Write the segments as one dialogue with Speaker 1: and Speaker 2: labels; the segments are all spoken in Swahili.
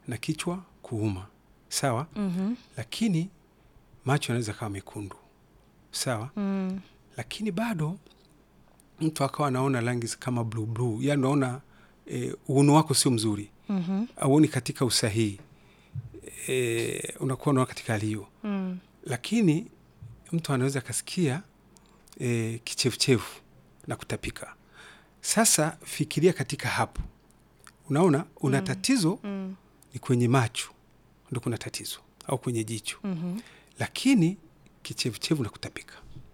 Speaker 1: na kichwa kuuma, sawa.
Speaker 2: Mhm.
Speaker 1: Lakini macho yanaweza kawa mekundu, sawa.
Speaker 2: Mm.
Speaker 1: Lakini bado mtu akawa anaona rangi kama bluu bluu, yani unaona e, uono wako sio mzuri,
Speaker 2: Mhm.
Speaker 1: auoni katika usahihi e, unakuwa unaona katika hali hiyo
Speaker 2: Mm.
Speaker 1: lakini mtu anaweza akasikia e, kichefuchefu na kutapika. Sasa fikiria katika hapo, unaona una tatizo
Speaker 2: Mm.
Speaker 1: ni kwenye macho ndo kuna tatizo au kwenye jicho,
Speaker 2: Mhm.
Speaker 1: lakini kichefuchefu na kutapika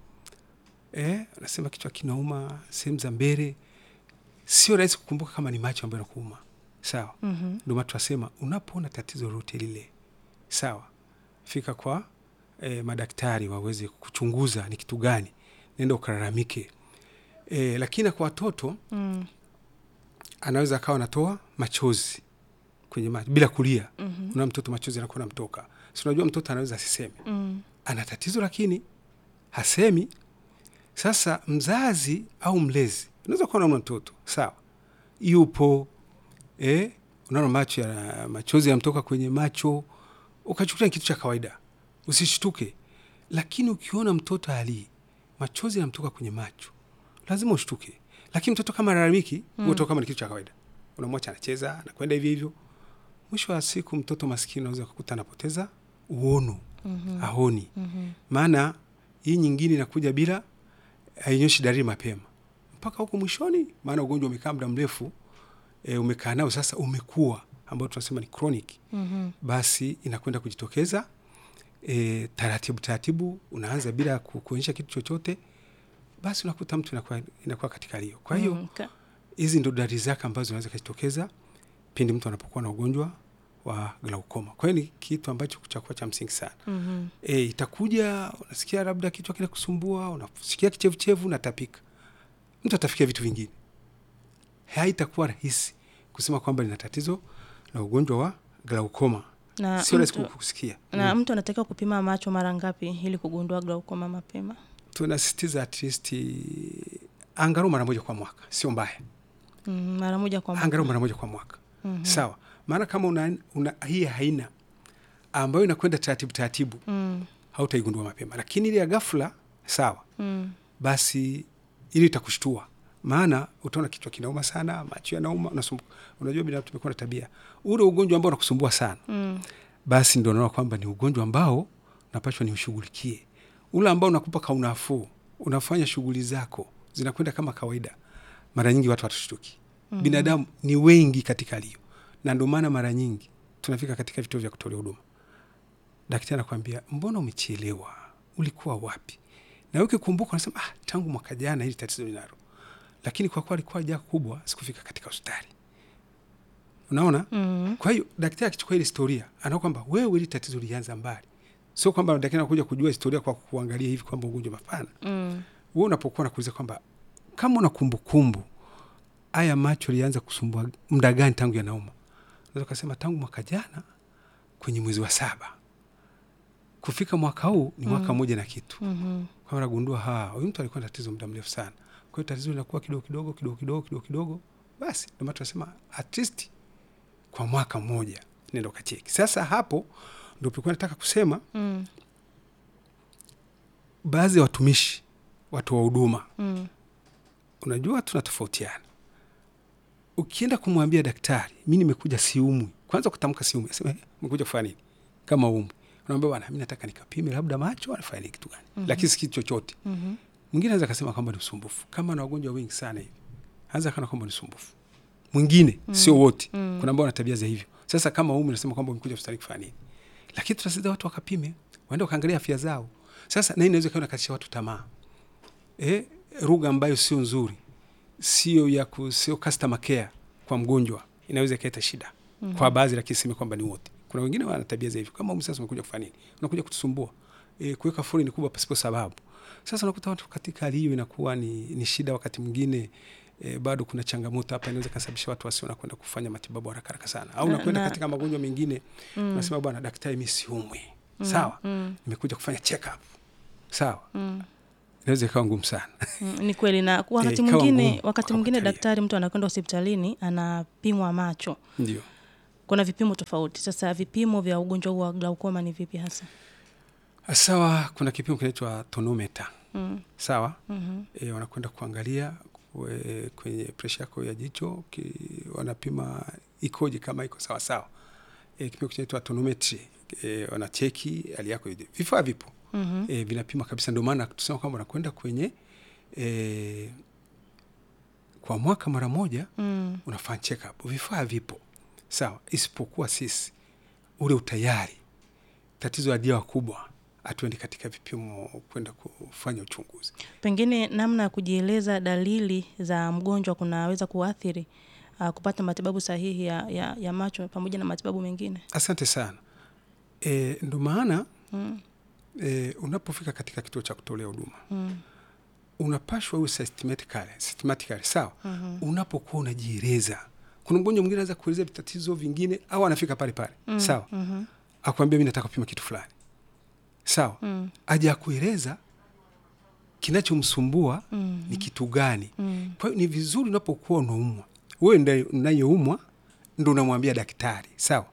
Speaker 1: e, unasema kichwa kinauma sehemu za mbele, sio rahisi kukumbuka kama ni macho ambayo nakuuma, sawa.
Speaker 2: Mhm.
Speaker 1: Ndio maana tunasema unapoona tatizo lolote lile, sawa, fika kwa e, madaktari waweze kuchunguza ni kitu gani, nenda ukalalamike. E, lakini kwa watoto
Speaker 2: Mm.
Speaker 1: anaweza akawa anatoa machozi kwenye macho bila kulia.
Speaker 2: Mhm.
Speaker 1: Una mtoto machozi anakuwa namtoka, si unajua mtoto anaweza asiseme
Speaker 2: Mm.
Speaker 1: ana tatizo, lakini hasemi. Sasa mzazi au mlezi unaweza kuwa na mtoto sawa, yupo eh, unaona macho ya machozi yanamtoka kwenye macho, ukachukulia ni kitu cha kawaida, usishtuke. Lakini ukiona mtoto ali machozi yanamtoka kwenye macho, lazima ushtuke. Lakini mtoto kama lalamiki, mm. kama ni kitu cha kawaida, unamwacha anacheza, anakwenda hivyo hivyo. Mwisho wa siku mtoto maskini unaweza kukuta anapoteza uono,
Speaker 2: Mhm.
Speaker 1: aoni
Speaker 2: Mhm.
Speaker 1: maana hii nyingine inakuja bila hainyoshi dalili mapema mpaka huko mwishoni, maana ugonjwa umekaa muda mrefu e, umekaa nao sasa, umekuwa ambao tunasema ni chronic,
Speaker 2: Mhm.
Speaker 1: basi inakwenda kujitokeza e, taratibu taratibu, unaanza bila ku- kuonyesha kitu chochote, basi unakuta mtu inakuwa, inakuwa katika hali hiyo. Kwa hiyo
Speaker 2: Mm. Ka-
Speaker 1: hizi ndo dalili zake ambazo zinaweza kujitokeza pindi mtu anapokuwa na ugonjwa wa glaukoma. Kwa hiyo ni kitu ambacho chakuwa cha msingi sana.
Speaker 2: Mhm.
Speaker 1: E, itakuja unasikia labda kichwa kina kusumbua, unasikia kichevuchevu, unatapika, mtu atafikia vitu vingine. Haitakuwa rahisi kusema kwamba lina tatizo la ugonjwa wa glaukoma,
Speaker 2: na
Speaker 1: sio rahisi
Speaker 2: mtu,
Speaker 1: kusikia.
Speaker 2: na
Speaker 1: Mm.
Speaker 2: mtu anatakiwa kupima macho mara ngapi ili kugundua glaukoma mapema?
Speaker 1: Tunasisitiza at least angalau mara moja kwa mwaka, sio mbaya,
Speaker 2: Mm, mara moja kwa mwaka.
Speaker 1: angalau mara moja kwa mwaka
Speaker 2: Mhm.
Speaker 1: sawa. Maana kama una, una hii haina ambayo inakwenda taratibu taratibu,
Speaker 2: Mm.
Speaker 1: hautaigundua mapema, lakini ile ya ghafla sawa
Speaker 2: Mm.
Speaker 1: basi ili itakushtua, maana utaona kichwa kinauma sana, macho yanauma, unasumbuka. Unajua binadamu tumekuwa na tabia, ule ugonjwa ambao unakusumbua sana,
Speaker 2: Mm.
Speaker 1: basi ndio unaona kwamba ni ugonjwa ambao napashwa niushughulikie. Ule ambao unakupa kaunafuu, unafanya shughuli zako zinakwenda kama kawaida, mara nyingi watu watashtuki.
Speaker 2: Mhm.
Speaker 1: Binadamu ni wengi katika hali hiyo, na ndio maana mara nyingi tunafika katika vituo vya kutolea huduma, daktari anakwambia mbona umechelewa, ulikuwa wapi? Na wewe ukikumbuka unasema ah, tangu mwaka jana hili tatizo linalo, lakini kwa kuwa alikuwa jaa kubwa, sikufika katika hospitali. Unaona?
Speaker 2: Mm.
Speaker 1: Kwa hiyo daktari akichukua ile historia anaona kwamba wewe hili tatizo lianza mbali, sio kwamba daktari anakuja kujua historia kwa kuangalia hivi kwamba ugonjwa mapana.
Speaker 2: Mm.
Speaker 1: Wewe unapokuwa nakuuliza kwamba kama una kumbukumbu haya macho lianza kusumbua muda gani tangu yanauma, unaweza kusema tangu mwaka jana kwenye mwezi wa saba kufika mwaka huu ni mwaka
Speaker 2: Mm.
Speaker 1: mmoja na kitu
Speaker 2: Mhm.
Speaker 1: kwa nagundua ha huyu mtu alikuwa na tatizo muda mrefu sana. Kwa hiyo tatizo linakuwa kidogo kidogo kidogo kidogo kidogo kidogo, basi ndio maana tunasema at least kwa mwaka mmoja nenda ukacheki. Sasa hapo ndio tulikuwa nataka kusema,
Speaker 2: Mm.
Speaker 1: baadhi ya watumishi, watu wa huduma,
Speaker 2: Mm.
Speaker 1: unajua tunatofautiana. Ukienda kumwambia daktari, mi nimekuja siumwi, kwanza kutamka siumwi, asema "Eh, umekuja kufanya nini kama umwi? Unaambia bwana, mi nataka nikapime labda macho, anafanya nini kitu gani,
Speaker 2: Mhm.
Speaker 1: lakini si kitu chochote
Speaker 2: Mhm.
Speaker 1: mwingine anaweza akasema kwamba ni usumbufu, kama na wagonjwa wengi sana hivi, anaweza kana kwamba ni usumbufu. Mwingine
Speaker 2: Mm.
Speaker 1: sio wote,
Speaker 2: Mm.
Speaker 1: kuna ambao wana tabia za hivyo. Sasa kama umu nasema kwamba umekuja hospitali kufanya nini, lakini tunasaidia watu wakapime, waende wakaangalia afya zao. Sasa na hii inaweza ikawa inakatisha watu tamaa, eh, lugha ambayo sio nzuri, sio ya ku, sio customer care kwa mgonjwa, inaweza ikaleta shida
Speaker 2: Mhm.
Speaker 1: kwa baadhi, lakini sema kwamba ni wote. Kuna wengine wana tabia za hivyo, kama umu sasa umekuja kufanya nini, unakuja kutusumbua, eh, kuweka foleni kubwa pasipo sababu. Sasa unakuta watu katika hali hiyo inakuwa ni, ni shida. Wakati mwingine e, bado kuna changamoto hapa, inaweza kasababisha watu wasio nakwenda kufanya matibabu haraka haraka sana, au
Speaker 2: Na-
Speaker 1: nakwenda
Speaker 2: na-
Speaker 1: katika magonjwa mengine
Speaker 2: Mm.
Speaker 1: unasema bwana daktari, mi siumwi,
Speaker 2: Mm.
Speaker 1: sawa,
Speaker 2: Mm.
Speaker 1: nimekuja kufanya check up, sawa.
Speaker 2: Mm.
Speaker 1: Inaweza ikawa ngumu sana
Speaker 2: Mm, ni kweli na wakati
Speaker 1: ikawa
Speaker 2: mwingine
Speaker 1: ngumu
Speaker 2: wakati
Speaker 1: kwa
Speaker 2: mwingine
Speaker 1: kuangalia.
Speaker 2: daktari mtu anakwenda hospitalini anapimwa macho
Speaker 1: ndio
Speaker 2: kuna vipimo tofauti. Sasa vipimo vya ugonjwa huu wa glaukoma ni vipi hasa?
Speaker 1: Sawa, kuna kipimo kinaitwa tonometa
Speaker 2: Mm.
Speaker 1: sawa.
Speaker 2: Mhm.
Speaker 1: E, wanakwenda kuangalia kwe- kwenye presha yako ya jicho ki, wanapima ikoje, kama iko sawa sawa. E, kipimo kinaitwa tonometri e, wanacheki hali yako ije. Vifaa vipo
Speaker 2: Mhm.
Speaker 1: e, vinapima kabisa. Ndio maana tusema kwamba wanakwenda kwenye e, kwa mwaka mara moja
Speaker 2: Mm.
Speaker 1: unafanya check up. Vifaa vipo sawa, isipokuwa sisi ule utayari, tatizo la dia kubwa, hatuendi katika vipimo kwenda kufanya uchunguzi.
Speaker 2: Pengine namna ya kujieleza dalili za mgonjwa kunaweza kuathiri uh, kupata matibabu sahihi ya, ya, ya macho pamoja na matibabu mengine.
Speaker 1: Asante sana. E, ndo maana
Speaker 2: Mm.
Speaker 1: e, unapofika katika kituo cha kutolea huduma
Speaker 2: Mm.
Speaker 1: unapashwa uwe systematically, systematically sawa.
Speaker 2: Mhm.
Speaker 1: Unapokuwa unajieleza, kuna mgonjwa mwingine anaweza kuelezea vitatizo vingine au anafika pale pale
Speaker 2: Mm.
Speaker 1: sawa,
Speaker 2: Mhm.
Speaker 1: akwambia mi nataka kupima kitu fulani sawa,
Speaker 2: Mm.
Speaker 1: aja akueleza kinachomsumbua
Speaker 2: Mm.
Speaker 1: ni kitu gani.
Speaker 2: Mm.
Speaker 1: Kwa hiyo ni vizuri unapokuwa unaumwa, wewe ndiye unayeumwa ndo unamwambia daktari sawa,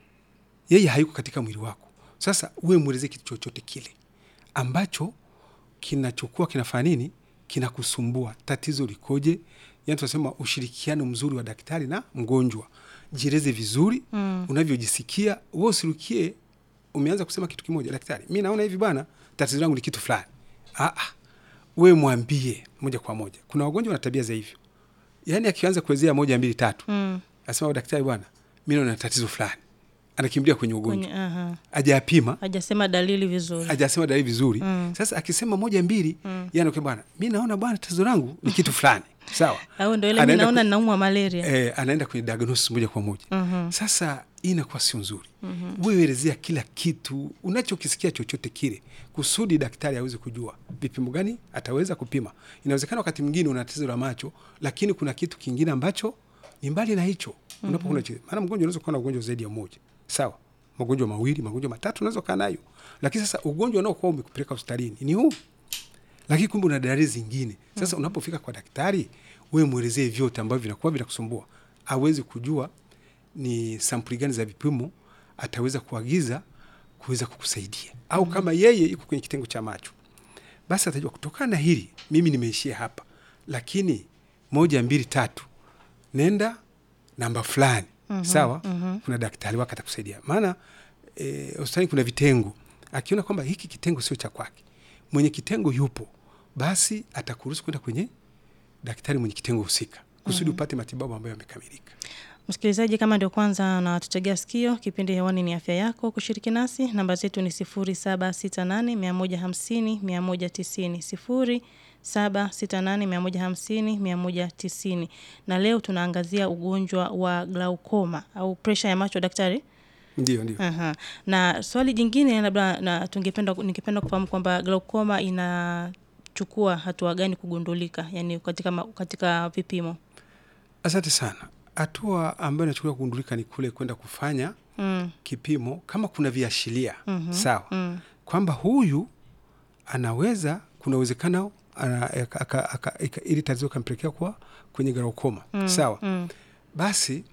Speaker 1: yeye hayuko katika mwili wako. Sasa wewe mwelezee kitu chochote kile ambacho kinachokuwa kinafanya nini, kinakusumbua, tatizo likoje. Yani tunasema ushirikiano mzuri wa daktari na mgonjwa. Jieleze vizuri
Speaker 2: Mm.
Speaker 1: unavyojisikia, wewe usirukie umeanza kusema kitu kimoja, daktari, mi naona hivi bwana, tatizo langu ni kitu fulani. Ah, ah, we mwambie moja kwa moja. Kuna wagonjwa na tabia za hivyo, yaani akianza kuelezea moja mbili tatu,
Speaker 2: Mm.
Speaker 1: asema daktari, bwana, mi naona tatizo fulani, anakimbilia kwenye ugonjwa,
Speaker 2: Kwenye, aha.
Speaker 1: ajapima
Speaker 2: Hajasema dalili vizuri.
Speaker 1: ajasema dalili vizuri
Speaker 2: Mm.
Speaker 1: sasa akisema moja mbili
Speaker 2: Mm.
Speaker 1: yani okay, bwana mi naona bwana tatizo langu ni kitu fulani sawa
Speaker 2: Au ndo ile mi
Speaker 1: Anaenda
Speaker 2: naona
Speaker 1: ku-
Speaker 2: ninaumwa malaria.
Speaker 1: eh, anaenda kwenye diagnosis moja kwa moja
Speaker 2: Mhm.
Speaker 1: sasa hii inakuwa sio nzuri mm-hmm. wewe elezea kila kitu unachokisikia chochote kile kusudi daktari aweze kujua vipimo gani ataweza kupima inawezekana wakati mwingine una tatizo la macho lakini kuna kitu kingine ambacho ni mbali na hicho unapokuwa mm-hmm. maana mgonjwa unaweza kuwa na ugonjwa zaidi ya mmoja sawa magonjwa mawili magonjwa matatu unaweza kuwa nayo lakini sasa ugonjwa unaokuwa umekupeleka hospitalini ni huu lakini kumbe una dalili zingine sasa unapofika kwa daktari wewe mwelezee vyote ambavyo vinakuwa vinakusumbua awezi kujua ni sampuli gani za vipimo ataweza kuagiza kuweza kukusaidia au kama yeye iko kwenye kitengo cha macho basi atajua kutokana na hili mimi nimeishia hapa lakini moja mbili tatu nenda namba fulani sawa kuna daktari wake atakusaidia maana eh, hospitalini kuna vitengo akiona kwamba hiki kitengo sio cha kwake mwenye kitengo yupo basi atakuruhusu kwenda kwenye daktari mwenye kitengo husika kusudi upate matibabu ambayo yamekamilika
Speaker 2: Msikilizaji, kama ndio kwanza natutegea sikio, kipindi hewani ni afya yako. Kushiriki nasi, namba zetu ni sifuri saba sita nane mia moja hamsini mia moja tisini sifuri saba sita nane mia moja hamsini mia moja tisini na leo tunaangazia ugonjwa wa glaukoma au presha ya macho, daktari.
Speaker 1: ndio ndio
Speaker 2: Aha. Na swali jingine labda na tungependa ningependa kufahamu kwamba glaukoma inachukua hatua gani kugundulika, yani katika, ma- katika vipimo?
Speaker 1: asante sana hatua ambayo inachukuliwa kugundulika ni kule kwenda kufanya
Speaker 2: Mm.
Speaker 1: kipimo kama kuna viashiria
Speaker 2: Mhm.
Speaker 1: sawa
Speaker 2: Mm.
Speaker 1: kwamba huyu anaweza kuna uwezekano ana- aka- aka- aka- ika- ili tatizo kampelekea kwa kwenye glaukoma
Speaker 2: Mm.
Speaker 1: sawa
Speaker 2: Mm.
Speaker 1: basi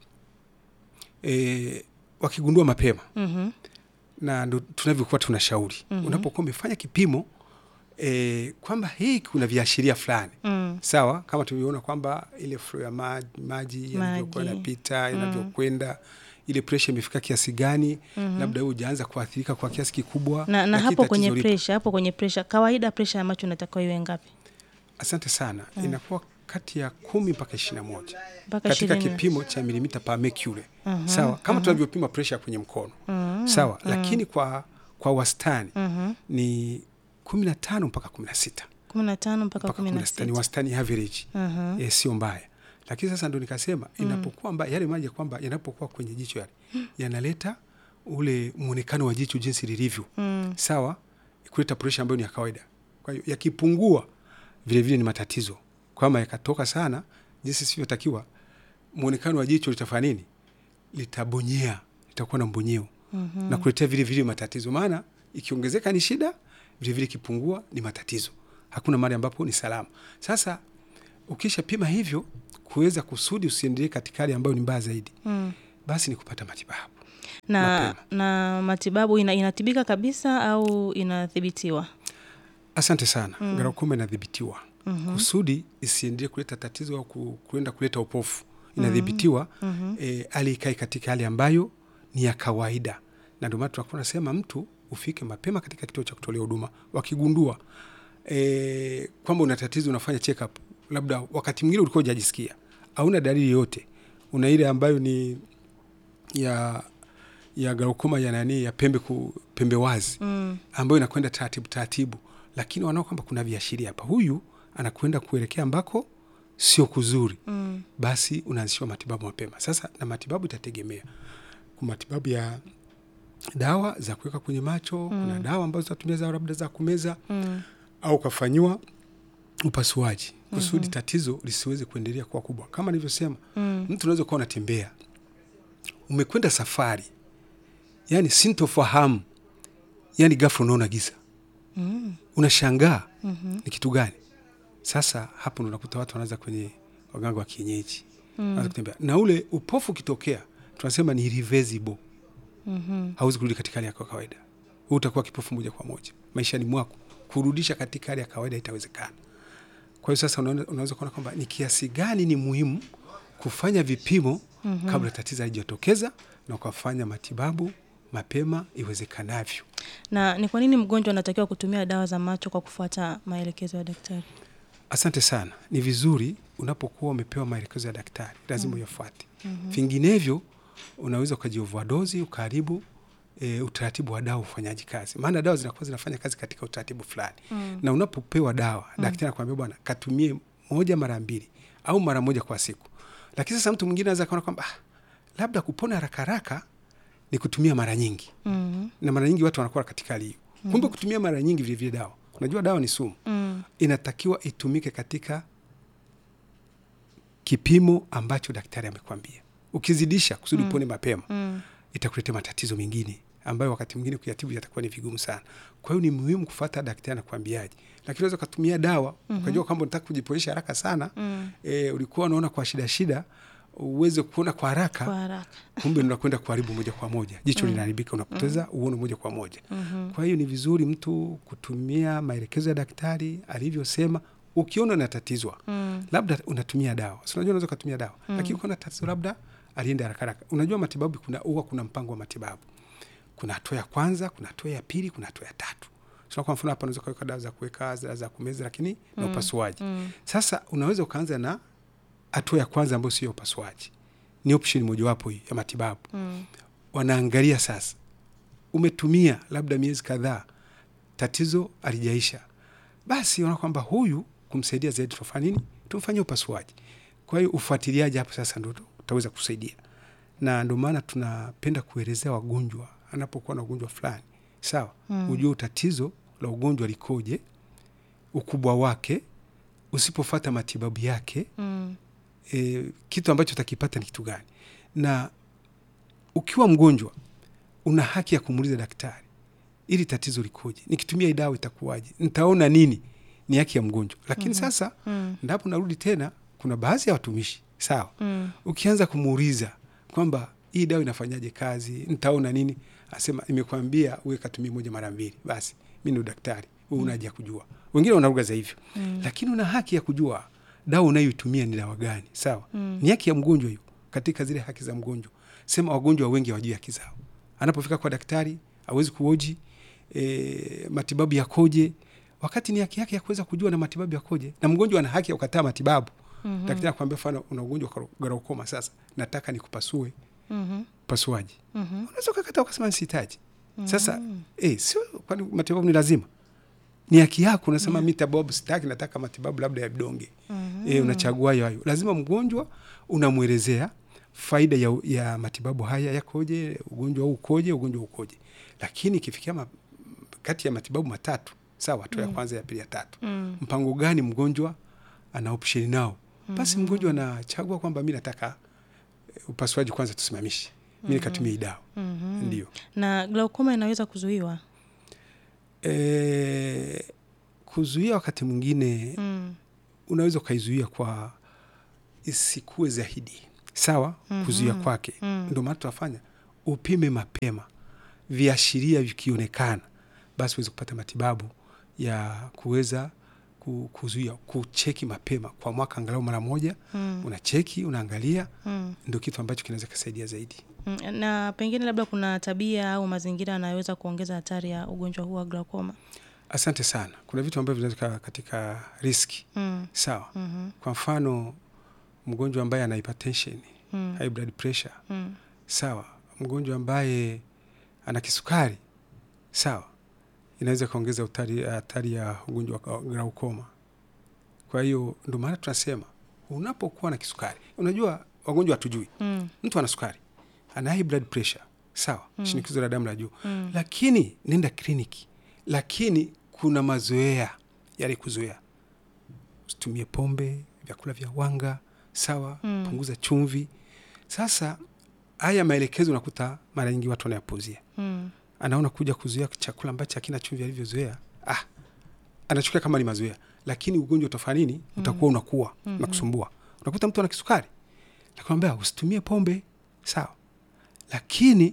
Speaker 1: e, wakigundua mapema
Speaker 2: Mhm.
Speaker 1: na ndo tunavyokuwa tunashauri
Speaker 2: Mhm.
Speaker 1: unapokuwa umefanya kipimo e, kwamba hii kuna viashiria fulani
Speaker 2: Mm.
Speaker 1: sawa kama tulivyoona kwamba ile flow ya maji, maji yanavyokuwa
Speaker 2: Maji.
Speaker 1: yanapita yanavyokwenda ile presha imefika kiasi gani
Speaker 2: Mhm.
Speaker 1: labda wewe hujaanza kuathirika kwa kiasi kikubwa
Speaker 2: na, na
Speaker 1: lakini
Speaker 2: hapo
Speaker 1: tatizo
Speaker 2: kwenye
Speaker 1: lipo.
Speaker 2: presha hapo kwenye presha kawaida presha ya macho inatakiwa iwe ngapi
Speaker 1: asante sana inakuwa kati ya kumi mpaka ishiri na moja
Speaker 2: mpaka
Speaker 1: katika
Speaker 2: ishirini
Speaker 1: kipimo cha milimita per mercury
Speaker 2: Mhm,
Speaker 1: sawa kama tunavyopima presha kwenye mkono
Speaker 2: Mhm,
Speaker 1: sawa lakini kwa kwa wastani
Speaker 2: mhm.
Speaker 1: ni kumi na tano mpaka kumi na sita
Speaker 2: kumi na tano mpaka
Speaker 1: mpaka
Speaker 2: kumi
Speaker 1: kumi
Speaker 2: na
Speaker 1: na sita ni
Speaker 2: sita
Speaker 1: wastani average
Speaker 2: Mhm,
Speaker 1: e, sio mbaya lakini sasa ndo nikasema inapokuwa mbaya yale maji ya kwamba yanapokuwa kwenye jicho yale yanaleta ule mwonekano wa jicho jinsi lilivyo
Speaker 2: mm,
Speaker 1: sawa kuleta presha ambayo ni ya kawaida kwa hiyo yakipungua vile vile ni matatizo kwama yakatoka sana jinsi sivyotakiwa mwonekano wa jicho litafanya nini litabonyea litakuwa na mbonyeo
Speaker 2: mhm.
Speaker 1: na kuletea vile vile matatizo maana ikiongezeka ni shida vile vile ikipungua ni matatizo hakuna mahali ambapo ni salama sasa ukishapima hivyo kuweza kusudi usiendelee katika hali ambayo ni mbaya zaidi
Speaker 2: Mm,
Speaker 1: basi ni kupata matibabu.
Speaker 2: na,
Speaker 1: Mapema.
Speaker 2: na matibabu ina, inatibika kabisa au inathibitiwa?
Speaker 1: Asante sana. Mm. Glaucoma inadhibitiwa mm-hmm. kusudi isiendelee kuleta tatizo au ku- kuenda kuleta upofu. Inadhibitiwa mm-hmm. e, hali ikae katika hali ambayo ni ya kawaida, na ndio maana tunakuwa nasema mtu ufike mapema katika kituo cha kutolea huduma. Wakigundua e, kwamba una tatizo, unafanya check up, labda wakati mwingine ulikuwa hujajisikia, hauna dalili yoyote, una ile ambayo ni ya ya glaucoma ya nani ya pembe ku, pembe wazi
Speaker 2: Mm.
Speaker 1: ambayo inakwenda taratibu taratibu, lakini wanaona kwamba kuna viashiria hapa, huyu anakwenda kuelekea ambako sio kuzuri,
Speaker 2: Mm.
Speaker 1: basi unaanzishiwa matibabu mapema. Sasa na matibabu itategemea, kuna matibabu ya dawa za kuweka kwenye macho mm. kuna dawa ambazo zitatumia za labda za kumeza
Speaker 2: Mm.
Speaker 1: au ukafanyiwa upasuaji kusudi mm-hmm. tatizo lisiweze kuendelea kuwa kubwa. Kama nilivyosema,
Speaker 2: Mm.
Speaker 1: mtu unaweza kuwa unatembea, umekwenda safari, yani sintofahamu, yani ghafla unaona giza
Speaker 2: Mm.
Speaker 1: unashangaa
Speaker 2: Mhm.
Speaker 1: ni kitu gani? Sasa hapo ndo unakuta watu wanaanza kwenye waganga wa kienyeji mm. kutembea na ule upofu ukitokea, tunasema ni irreversible,
Speaker 2: Mhm.
Speaker 1: hauwezi kurudi katika hali yako ya kawaida. Wewe utakuwa kipofu moja kwa moja maishani mwako, kurudisha katika hali ya kawaida itawezekana. Kwa hiyo sasa unaona- unaweza kuona kwamba ni kiasi gani ni muhimu kufanya vipimo mm-hmm. kabla tatizo halijatokeza na ukafanya matibabu mapema iwezekanavyo.
Speaker 2: Na ni kwa nini mgonjwa anatakiwa kutumia dawa za macho kwa kufuata maelekezo ya daktari?
Speaker 1: Asante sana. Ni vizuri unapokuwa umepewa maelekezo ya daktari, lazima uyafuate. Vinginevyo unaweza ukajiovadozi ukaharibu e, utaratibu wa dawa ufanyaji kazi, maana dawa zinakuwa zinafanya kazi katika utaratibu fulani
Speaker 2: Mm.
Speaker 1: na unapopewa dawa daktari anakuambia bwana, katumie moja mara mbili au mara moja kwa siku. Lakini sasa mtu mwingine anaweza kaona kwamba ah, labda kupona haraka haraka ni kutumia mara nyingi,
Speaker 2: Mhm.
Speaker 1: na mara nyingi watu wanakuwa katika hali hiyo. Kumbe kutumia mara nyingi vilevile dawa, unajua dawa ni sumu
Speaker 2: Mm.
Speaker 1: inatakiwa itumike katika kipimo ambacho daktari amekwambia. Ukizidisha kusudi upone mapema,
Speaker 2: Mm.
Speaker 1: itakuletea matatizo mengine ambayo wakati mwingine kuyatibu yatakuwa ni vigumu sana. Kwa hiyo ni muhimu kufuata daktari anakwambiaje, lakini unaweza ukatumia dawa ukajua kwamba unataka kujiponesha haraka sana
Speaker 2: Mm.
Speaker 1: e, ulikuwa unaona kwa shida shida uweze kuona kwa haraka
Speaker 2: Kwa haraka.
Speaker 1: kumbe unakwenda kuharibu moja kwa moja, jicho linaharibika, unapoteza uono moja kwa moja. Kwa hiyo ni vizuri mtu kutumia maelekezo ya daktari alivyosema. Ukiona unatatizwa
Speaker 2: Mm.
Speaker 1: labda unatumia dawa, si unajua unaweza ukatumia dawa lakini ukiona tatizo labda alienda haraka haraka. Unajua matibabu kuna huwa kuna mpango wa matibabu, kuna hatua ya kwanza, kuna hatua ya pili, kuna hatua ya tatu. So kwa mfano hapa unaweza kuweka dawa za kuweka dawa za kumeza, lakini na upasuaji.
Speaker 2: Mm.
Speaker 1: Sasa unaweza ukaanza na hatua ya kwanza ambayo sio upasuaji, ni option mojawapo hii ya matibabu.
Speaker 2: Mm.
Speaker 1: Wanaangalia sasa, umetumia labda miezi kadhaa, tatizo alijaisha, basi wanaona kwamba huyu kumsaidia zaidi tunafanya nini? Tumfanyie upasuaji. Kwa hiyo ufuatiliaji hapo sasa ndo utaweza kusaidia, na ndio maana tunapenda kuelezea wagonjwa anapokuwa na ugonjwa fulani, sawa,
Speaker 2: Mm.
Speaker 1: ujue tatizo la ugonjwa likoje, ukubwa wake, usipofata matibabu yake
Speaker 2: Mm.
Speaker 1: e, kitu ambacho utakipata ni kitu gani. Na ukiwa mgonjwa una haki ya kumuuliza daktari, ili tatizo likoje, nikitumia hii dawa itakuwaje, nitaona nini? Ni haki ya mgonjwa. Lakini sasa
Speaker 2: Mm.
Speaker 1: ndapo narudi tena, kuna baadhi ya watumishi sawa,
Speaker 2: Mm.
Speaker 1: ukianza kumuuliza kwamba hii dawa inafanyaje kazi, nitaona nini, asema nimekwambia uwe katumia moja mara mbili, basi mi ndo daktari, wewe una haja ya kujua. Wengine wanaruga za hivyo
Speaker 2: Mm.
Speaker 1: lakini una haki ya kujua dawa unayoitumia ni dawa gani, sawa.
Speaker 2: Mm.
Speaker 1: Ni haki ya mgonjwa hiyo, katika zile haki za mgonjwa. Sema wagonjwa wengi hawajui haki zao. Anapofika kwa daktari hawezi kuoji e, matibabu yakoje, wakati ni haki yake ya kuweza kujua na matibabu yakoje, na mgonjwa ana haki ya kukataa matibabu.
Speaker 2: Mhm.
Speaker 1: Daktari akwambia, mfano una ugonjwa wa glaucoma, sasa nataka nikupasue
Speaker 2: Mhm.
Speaker 1: upasuaji,
Speaker 2: Mhm.
Speaker 1: unaweza ukakataa ukasema sihitaji. Sasa eh, sio kwani matibabu ni lazima ni haki yako. Unasema mi tababu sitaki, nataka matibabu labda ya vidonge
Speaker 2: Mhm.
Speaker 1: e, unachagua hayo hayo. Lazima mgonjwa unamwelezea faida ya, ya matibabu haya yakoje, ugonjwa huu ukoje, ugonjwa huu ukoje. Lakini ikifikia ma, kati ya matibabu matatu sawa, hatua ya kwanza, ya pili, ya tatu,
Speaker 2: Mm.
Speaker 1: mpango gani mgonjwa ana option nao, basi mgonjwa anachagua kwamba mi nataka eh, upasuaji kwanza tusimamishe, mi nikatumia hii dawa
Speaker 2: Mhm.
Speaker 1: ndio.
Speaker 2: Na glaucoma inaweza kuzuiwa?
Speaker 1: E, kuzuia wakati mwingine
Speaker 2: Mm.
Speaker 1: unaweza ukaizuia kwa isikue zaidi sawa kuzuia kwake ndio maana tunafanya upime mapema viashiria vikionekana basi uweze kupata matibabu ya kuweza ku- kuzuia kucheki mapema kwa mwaka angalau mara moja
Speaker 2: Mm.
Speaker 1: unacheki unaangalia
Speaker 2: Mm.
Speaker 1: ndio kitu ambacho kinaweza kusaidia zaidi
Speaker 2: Mm, na pengine labda kuna tabia au mazingira yanayoweza kuongeza hatari ya ugonjwa huu wa glaucoma.
Speaker 1: asante sana kuna vitu ambavyo vinaweza kaa katika riski
Speaker 2: Mm.
Speaker 1: sawa
Speaker 2: Mhm.
Speaker 1: kwa mfano mgonjwa ambaye ana hypertension
Speaker 2: Mm.
Speaker 1: high blood pressure
Speaker 2: Mm.
Speaker 1: sawa mgonjwa ambaye ana kisukari sawa inaweza ikaongeza hatari hatari ya ugonjwa wa glaukoma kwa hiyo ndio maana tunasema unapokuwa na kisukari unajua wagonjwa hatujui
Speaker 2: Mm.
Speaker 1: mtu ana sukari ana high blood pressure sawa shinikizo la damu la juu
Speaker 2: Mm.
Speaker 1: lakini nenda kliniki lakini kuna mazoea yale kuzoea usitumie pombe vyakula vya wanga sawa
Speaker 2: Mm.
Speaker 1: punguza chumvi sasa haya maelekezo unakuta mara nyingi watu wanayapuuzia
Speaker 2: Mm.
Speaker 1: anaona kuja kuzuia chakula ambacho hakina chumvi alivyozoea ah, anachukia kama ni mazoea lakini ugonjwa utafanya nini utakuwa unakuwa
Speaker 2: Mhm.
Speaker 1: na kusumbua unakuta mtu ana kisukari nakwambia usitumie pombe sawa lakini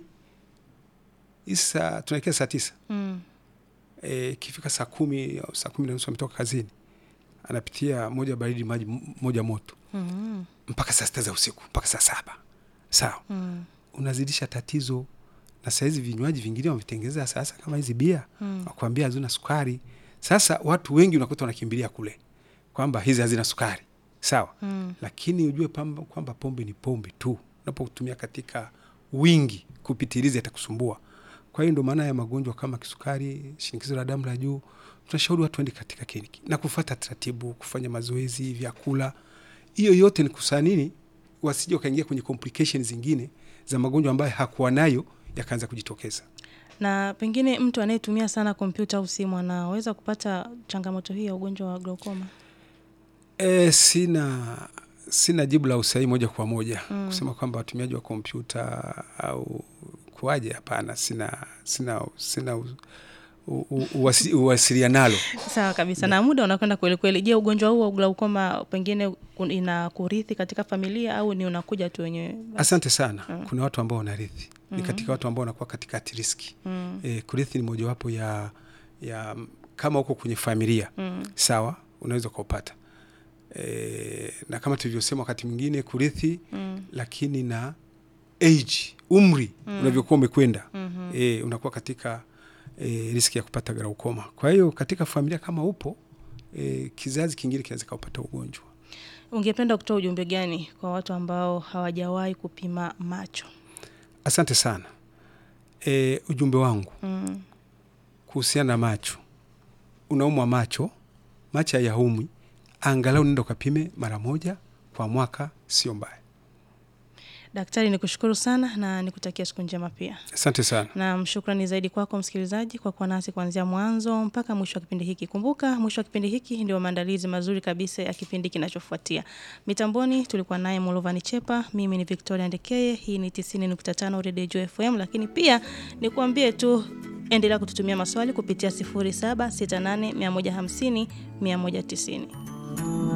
Speaker 1: isa tunaelekea saa tisa
Speaker 2: Mm.
Speaker 1: e, ikifika saa kumi au saa kumi na nusu ametoka kazini anapitia moja baridi maji m- moja moto
Speaker 2: Mm.
Speaker 1: mpaka saa sita za usiku mpaka saa saba sawa
Speaker 2: Mm.
Speaker 1: unazidisha tatizo na sahizi vinywaji vingine wamevitengeneza sasa kama hizi bia
Speaker 2: Mm.
Speaker 1: wakuambia hazina sukari sasa watu wengi unakuta wanakimbilia kule kwamba hizi hazina sukari sawa
Speaker 2: Mm.
Speaker 1: lakini ujue pamba, kwamba pombe ni pombe tu unapotumia katika wingi kupitiliza itakusumbua kwa hiyo ndio maana ya magonjwa kama kisukari shinikizo la damu la juu tunashauri watu waende katika kliniki na kufata taratibu kufanya mazoezi vyakula hiyo yote ni kusaa nini wasije wakaingia kwenye complications zingine za magonjwa ambayo hakuwa nayo yakaanza kujitokeza
Speaker 2: Na pengine mtu anayetumia sana kompyuta au simu anaweza kupata changamoto hii ya ugonjwa wa glaucoma.
Speaker 1: E, sina sina jibu la usahihi moja kwa moja
Speaker 2: Mm.
Speaker 1: kusema kwamba watumiaji wa kompyuta au kuwaje, hapana, sina sina sina u- u- u- uwasi- uwasilianalo.
Speaker 2: Sawa kabisa. Na muda unakwenda kweli kweli. Je, ugonjwa huu wa glaucoma pengine kun- inakurithi katika familia au ni unakuja tu wenyewe?
Speaker 1: Asante sana. Kuna watu ambao wanarithi ni katika watu ambao wanakuwa katika at risk.
Speaker 2: Mm.
Speaker 1: E, kurithi ni mojawapo ya, ya kama uko kwenye familia
Speaker 2: Mm.
Speaker 1: sawa, unaweza ukaupata e, na kama tulivyosema wakati mwingine kurithi
Speaker 2: Mm.
Speaker 1: lakini na age umri unavyokuwa umekwenda
Speaker 2: Mhm.
Speaker 1: e, unakuwa katika e, riski ya kupata glaukoma. Kwa hiyo katika familia kama upo e, kizazi kingine kinaweza kaupata ugonjwa.
Speaker 2: Ungependa kutoa ujumbe gani kwa watu ambao hawajawahi kupima macho?
Speaker 1: Asante sana. E, ujumbe wangu
Speaker 2: Mm.
Speaker 1: kuhusiana na macho, unaumwa macho, macho hayaumwi, angalau nenda ukapime mara moja kwa mwaka, sio mbaya.
Speaker 2: Daktari, nikushukuru sana na nikutakia siku njema pia.
Speaker 1: Asante sana.
Speaker 2: Na shukrani zaidi kwako msikilizaji kwa kuwa nasi kuanzia mwanzo mpaka mwisho wa kipindi hiki. Kumbuka mwisho wa kipindi hiki ndio maandalizi mazuri kabisa ya kipindi kinachofuatia. Mitamboni tulikuwa naye Mulovani Chepa, mimi ni Victoria Ndekeye, hii ni 90.5 Radio Joy FM, lakini pia nikuambie tu endelea kututumia maswali kupitia 0768 150 190.